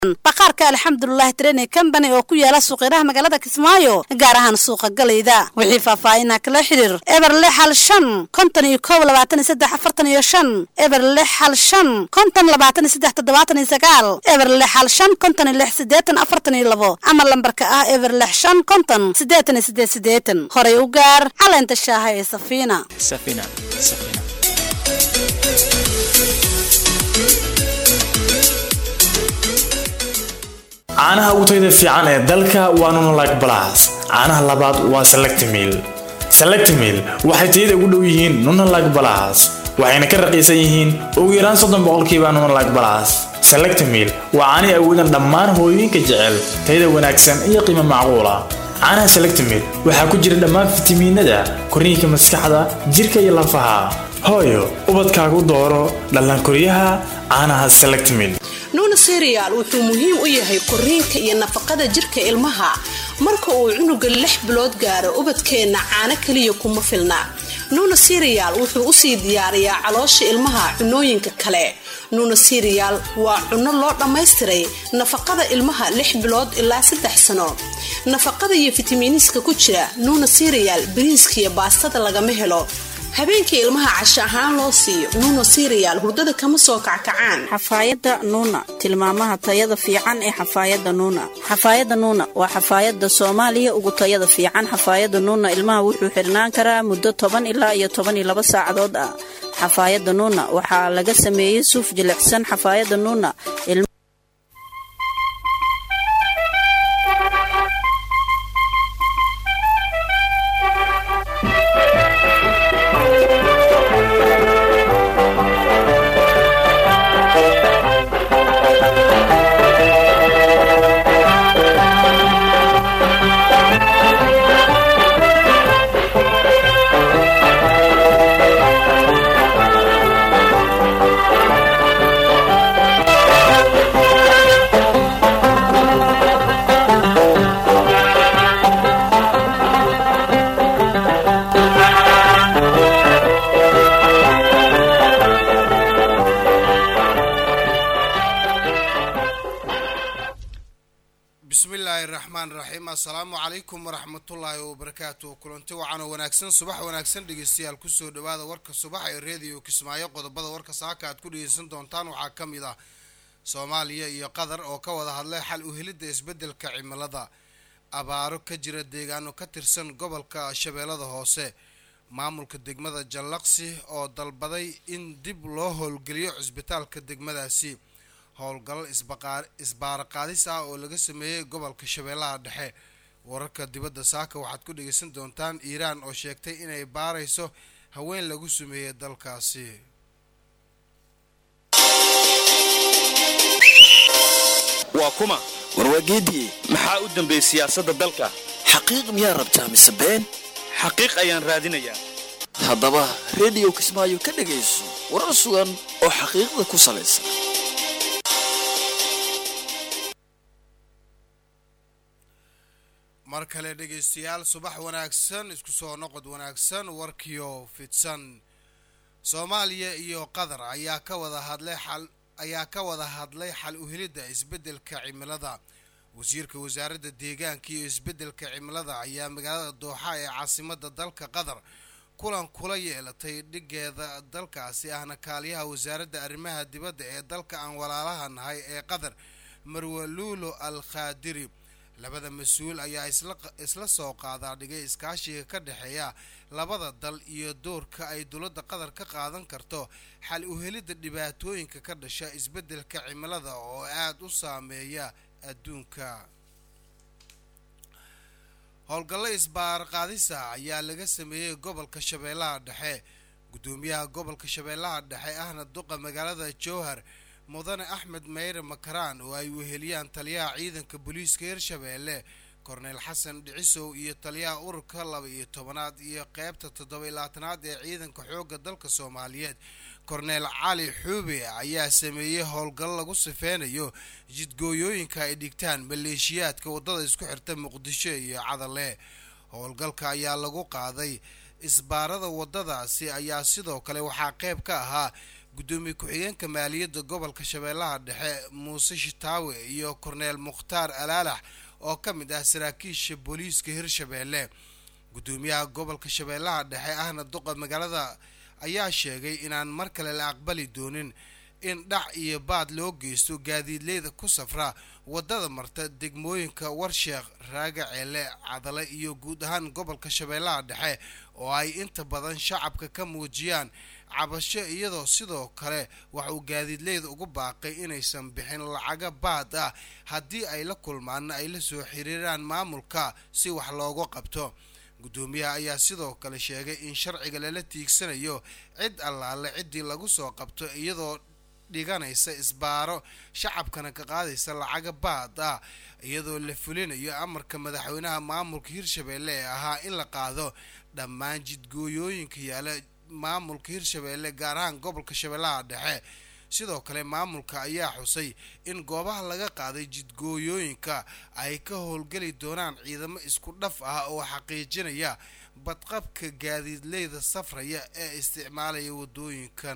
baqaarka alxamdulilahi training company oo ku yaala suuqyaraha magaalada kismaayo gaar ahaan suuqa galayda wixii faahfaahinaa kala xidhiir eber lix hal shan konton iyo koob labaatan iyo saddex afartan iyo shan eber lix hal shan konton labaatan iyo saddex toddobaatan iyo sagaal eber lix hal shan konton iyo lix siddeetan afartan iyo labo ama lambarka ah eber lix shan konton siddeetan iyo siddeed siddeetan horay u gaar caleenta shaaha ee safiina safina safina caanaha ugu tayada fiican ee dalka waa nonolike balas caanaha labaad waa selectimil selectimil waxay tayada ugu dhow yihiin nonolike balas waxayna ka raqiisan yihiin ugu yaraan soddon boqolkiiba nonolike balas selectimil waa caanihi awoodan dhammaan hooyooyinka jecel tayada wanaagsan iyo qiimo macquula caanaha selectimil waxaa ku jira dhammaan fitamiinada korniinka maskaxda jirka iyo lafaha hooyo ubadkaagu dooro dhallaankoryaha caanaha selectimil nuuna serial wuxuu muhiim u yahay koriinka iyo nafaqada jirka ilmaha marka uu cunuga lix bilood gaaro ubadkeenna caano keliya kuma filna nuuna serial wuxuu usii diyaariyaa caloosha ilmaha cunooyinka kale nuuna serial waa cunno loo dhammaystiray nafaqada ilmaha lix bilood ilaa saddex sano nafaqada iyo fitamiiniska ku jira nuuna serial bariiska iyo baastada lagama helo habeenkii ilmaha casho ahaan loo siiyo nuuna serial hurdada kama soo kackacaan xafaayadda nuuna tilmaamaha tayada fiican ee xafaayadda nuuna xafaayadda nuuna waa xafaayadda soomaaliya ugu tayada fiican xafaayadda nuuna ilmaha wuxuu xirnaan karaa muddo toban ilaa iyo toban iyo laba saacadood ah xafaayadda nuuna waxaa laga sameeyey suuf jilicsan xafaayadda nuuna bismillaahi raxmaan raxiim assalaamu calaykum waraxmatullaahi wabarakaatu kulanti wacan oo wanaagsan subax wanaagsan dhegeystayaal kusoo dhawaada warka subax ee reediyo kismaayo qodobada warka saaka aad ku dhegeysan doontaan waxaa ka mid ah soomaaliya iyo qatar oo ka wada hadlay xal u helidda isbeddelka cimilada abaaro ka jira deegaano ka tirsan gobolka shabeellada hoose maamulka degmada jallaqsi oo dalbaday in dib loo howlgeliyo cisbitaalka degmadaasi howlgalal isbaaraqaadis ah oo laga sameeyey gobolka shabeellaha dhexe wararka dibadda saaka waxaad ku dhegeysan doontaan iiraan oo sheegtay inay baarayso haween lagu sameeyey dalkaasi waa kuma warwaageediye maxaa u dambeeyey siyaasadda dalka xaqiiq miyaa rabtaa mise been xaqiiq ayaan raadinayaa haddaba rediyo kismaayo ka dhegayso warar sugan oo xaqiiqda ku salaysan mar kale dhegeystayaal subax wanaagsan isku soo noqod wanaagsan warkiyo fidsan soomaaliya iyo qatar ayaa ka wada hadlay xal ayaa ka wada hadlay xal u helidda isbeddelka cimilada wasiirka wasaaradda deegaanka iyo isbeddelka cimilada ayaa magaalada dooxa ee caasimadda dalka qatar kulan kula yeelatay dhigeeda dalkaasi ahna kaaliyaha wasaaradda arrimaha dibadda ee dalka aan walaalaha nahay ee qatar marwaluulo al khaadiri labada mas-uul ayaa isla soo qaadaa dhigay iskaashiga ka dhexeeya labada dal iyo doorka ay dowladda qatar ka qaadan karto xal u helidda dhibaatooyinka ka dhasha isbeddelka cimilada oo aada u saameeya adduunka howlgallo isbaarqaadisa ayaa laga sameeyey gobolka shabeellaha dhexe guddoomiyaha gobolka shabeellaha dhexe ahna duqa magaalada jowhar mudane axmed meyre makaraan oo ay weheliyaan taliyaha ciidanka booliiska hirshabeelle korneyl xasan dhicisow iyo taliyaha ururka laba iyo tobanaad iyo qeybta toddoba iyo labaatanaad ee ciidanka xoogga dalka soomaaliyeed korneyl cali xuube ayaa sameeyey howlgallo lagu sifeynayo jidgooyooyinka ay dhigtaan maleeshiyaadka waddada isku xirta muqdisho iyo cadale howlgalka ayaa lagu qaaday isbaarada waddadaasi ayaa sidoo kale waxaa qeyb ka ahaa guddoomiye ku-xigeenka maaliyadda gobolka shabeellaha dhexe muuse shitaawe iyo korneel mukhtaar alaalax oo ka mid ah saraakiisha booliiska hirshabeelle guddoomiyaha gobolka shabeellaha dhexe ahna duqa magaalada ayaa sheegay inaan mar kale la aqbali doonin in dhac iyo baad loo geysto gaadiidleyda ku safra waddada marta degmooyinka warsheekh raaga ceele cadale iyo guud ahaan gobolka shabeellaha dhexe oo ay inta badan shacabka ka muujiyaan cabasho iyadoo sidoo kale waxa uu gaadiidleyda ugu baaqay inaysan bixin lacaga baad ah haddii ay la kulmaanna ay la soo xiriiraan maamulka si wax loogu qabto guddoomiyaha ayaa sidoo kale sheegay in sharciga lala tiigsanayo cid allaale ciddii lagu soo qabto iyadoo dhiganaysa isbaaro shacabkana ka qaadaysa lacaga baad ah iyadoo la fulinayo amarka madaxweynaha maamulka hirshabeelle ee ahaa in la qaado dhammaan jidgooyooyinka yaala maamulka hirshabeelle gaar ahaan gobolka shabeellaha dhexe sidoo kale maamulka ayaa xusay in goobaha laga qaaday jidgooyooyinka ay ka howlgeli doonaan ciidamo isku dhaf ah oo xaqiijinaya badqabka gaadiidleyda safraya ee isticmaalaya waddooyinkan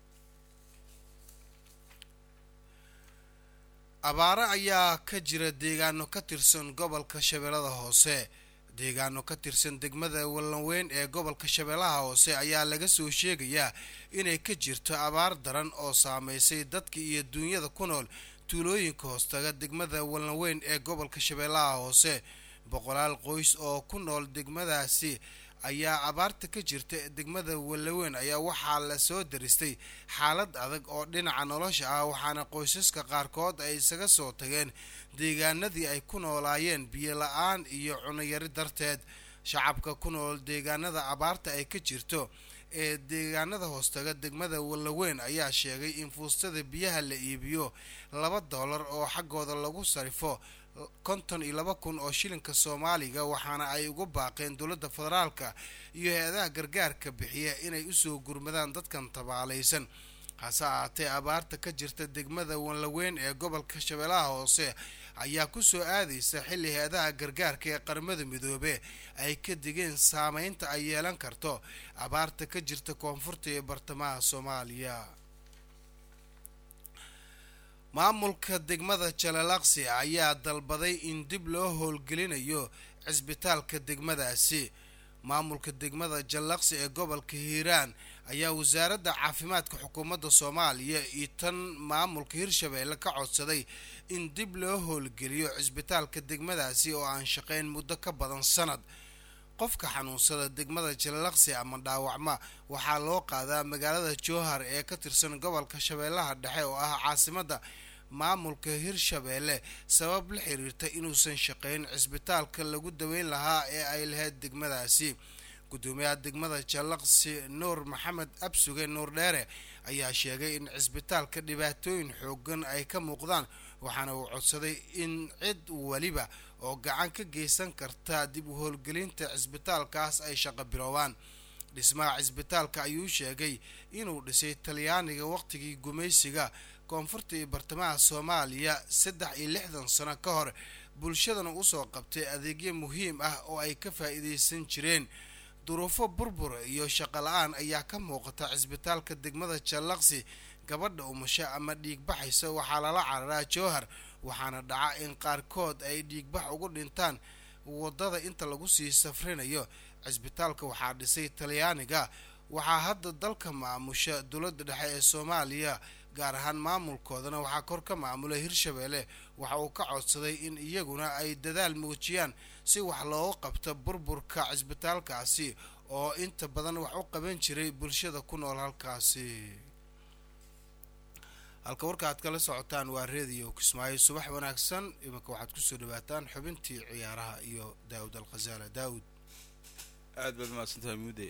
abaaro ayaa ka jira deegaano ka tirsan gobolka shabeellada hoose deegaano ka tirsan degmada wallanweyn ee gobolka shabeellaha hoose ayaa laga soo sheegayaa inay ka jirto abaar daran oo saameysay dadka iyo duunyada ku nool tuulooyinka hoostaga degmada wallanweyn ee gobolka shabeellaha hoose boqolaal qoys oo ku nool degmadaasi ayaa abaarta ka jirta degmada wallaweyn ayaa waxaa la soo daristay xaalad adag oo dhinaca nolosha ah waxaana qoysaska qaarkood ay isaga soo tageen deegaanadii ay ku noolaayeen biyo la-aan iyo cunayari darteed shacabka ku nool deegaanada abaarta ay ka jirto ee deegaanada hoostaga degmada wallaweyn ayaa sheegay in fuustada biyaha la iibiyo laba doolar oo xaggooda lagu sarifo konton iyo laba kun oo shilinka soomaaliga waxaana ay ugu baaqeen dowladda federaalka iyo hay-adaha gargaarka bixiya inay usoo gurmadaan dadkan tabaalaysan hase ahaatee abaarta ka jirta degmada wanlaweyn ee gobolka shabeellaha hoose ayaa kusoo aadaysa xilli hay-adaha gargaarka ee qaramada midoobe ay ka digeen saameynta ay yeelan karto abaarta ka jirta koonfurta ee bartamaha soomaaliya maamulka degmada jalalaqsi ayaa dalbaday in dib loo howlgelinayo cisbitaalka degmadaasi maamulka degmada jallaqsi ee gobolka hiiraan ayaa wasaaradda caafimaadka xukuumadda soomaaliya iyo tan maamulka hirshabeelle ka codsaday in dib loo howlgeliyo cisbitaalka degmadaasi oo aan shaqayn muddo ka badan sanad qofka xanuunsada degmada jalalaqsi ama dhaawacma waxaa loo qaadaa magaalada jowhar ee ka tirsan gobolka shabeellaha dhexe oo ah caasimadda maamulka hirshabeelle sabab la xiriirta inuusan shaqayn cisbitaalka lagu daweyn lahaa ee ay lahayd degmadaasi gudoomiyaha degmada jallaqsi nuur maxamed absuge nuur dheere ayaa sheegay in cisbitaalka dhibaatooyin xoogan ay ka muuqdaan waxaana uu codsaday in cid weliba oo gacan ka geysan karta dib u howlgelinta cisbitaalkaas ay shaqo biloobaan dhismaha cisbitaalka ayuu sheegay inuu dhisay talyaaniga waqtigii gumaysiga koonfurta iyo bartamaha soomaaliya saddex iyo lixdan sano ka hor bulshadana usoo qabtay adeegyo muhiim ah oo ay ka faa'iidaysan jireen duruufo burbur iyo shaqo la-aan ayaa ka muuqata cisbitaalka degmada jallaqsi gabadha umasho ama dhiigbaxaysa waxaa lala cararaa jowhar waxaana dhaca in qaarkood ay dhiigbax ugu dhintaan waddada inta lagu sii safrinayo cisbitaalka waxaa dhisay talyaaniga waxaa hadda dalka maamusha dowladda dhexe ee soomaaliya gaar ahaan maamulkoodana waxaa kor ka maamula hirshabeelle waxa uu ka codsaday in iyaguna ay dadaal muujiyaan si wax looga qabto burburka cisbitaalkaasi oo inta badan wax u qaban jiray bulshada ku nool halkaasi halka warka aad kala socotaan waa reediyo kismaayo subax wanaagsan iminka waxaad kusoo dhawaataan xubintii ciyaaraha iyo daawud alkhasaala daawud aad baad mahadsantahay muude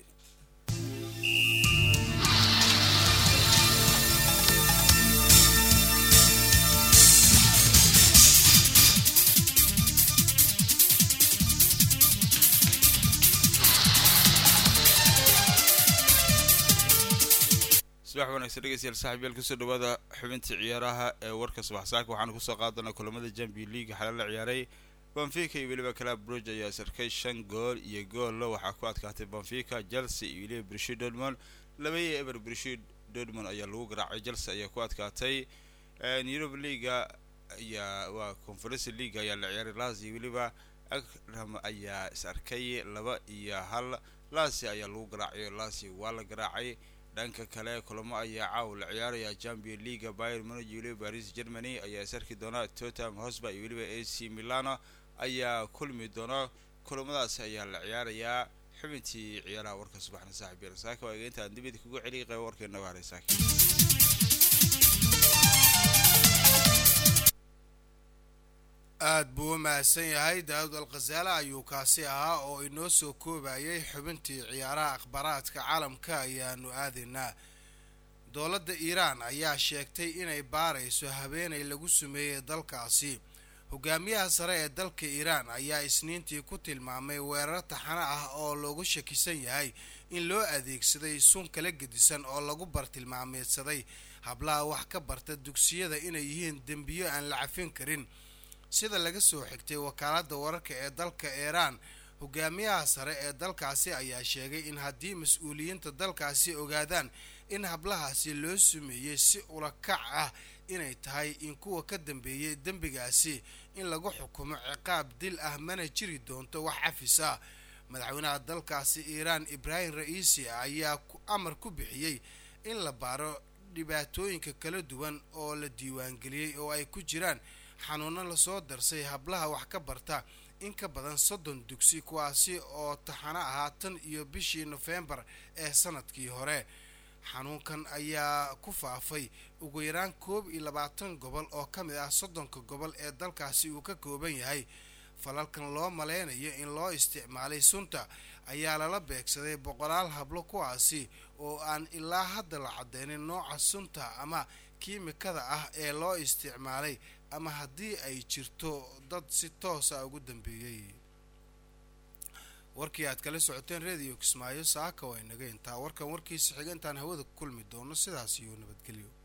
subax wanaagsan dhegeystayaal saaxiibyaal kusoo dhawaada xubintii ciyaaraha ee warka subax saaka waxaanu kusoo qaadanaa kulamada champion league xalal la ciyaaray banfica iyo weliba club bruge ayaa sarkay shan gool iyo goolla waxaa ku adkaatay banfica chelsea iyo weliba brishi dortmond laba iyo eber brishi dortmund ayaa lagu garaacay chelsea ayaa ku adkaatay europe leaga ayaa waa conference league ayaa la ciyaaray lazio weliba akram ayaa is arkay laba iyo hal lazio ayaa lagu garaacay lazio waa la garaacay dhanka kale kulamo ayaa caaw la ciyaaraya champion leaga bayern munich iyo weliba paris germany ayaa is arki doona tottenham hotspur iyo weliba ac milano ayaa kulmi doona kulamadaasi ayaa la ciyaarayaa xubintii ciyaaraha warka subaxna saaxib yar saaka waa intaan dibid kugu celiyay qayb warkeena waa saaka aada buu u mahadsan yahay daawud alkhasaale ayuu kaasi ahaa oo inoo soo koobayay xubintii ciyaaraha akhbaaraadka caalamka ayaanu aadaynaa dowladda iiraan ayaa sheegtay inay baarayso habeenay lagu sameeyey dalkaasi hogaamiyaha sare ee dalka iiraan ayaa isniintii ku tilmaamay weerar taxano ah oo loogu shakisan yahay in loo adeegsaday sun kala gedisan oo lagu bartilmaameedsaday hablaha wax ka barta dugsiyada inay yihiin dembiyo aan la cafin karin sida laga soo xigtay wakaaladda wararka ee dalka iiraan hogaamiyaha sare ee dalkaasi ayaa sheegay in haddii mas-uuliyiinta dalkaasi ogaadaan in hablahaasi loo sumeeyey si ulakac ah inay tahay in kuwa ka dambeeyey dembigaasi in lagu xukumo ciqaab dil ah mana jiri doonto wax cafis ah madaxweynaha dalkaasi iiraan ibraahim ra-iisi ayaa amar ku bixiyey in la baaro dhibaatooyinka kala duwan oo la diiwaangeliyey oo ay ku jiraan xanuuno lasoo darsay hablaha wax ka barta in ka badan soddon dugsi kuwaasi oo taxano ahaa tan iyo bishii nofembar ee sanadkii hore xanuunkan ayaa ku faafay ugu yaraan koob iyo labaatan gobol oo ka mid ah soddonka gobol ee dalkaasi uu ka kooban yahay falalkan loo maleynayo in loo isticmaalay sunta ayaa lala beegsaday boqolaal hablo kuwaasi oo aan ilaa hadda la cadeynin nooca sunta ama kiimikada ah ee loo isticmaalay ama haddii ay jirto dad si toosa ugu dambeeyey warkii aad kala socoteen rediyo kismaayo saaka waa inaga intaa warkan warkiisa xiga intaan hawada ku kulmi doono sidaas iyo nabadgelyo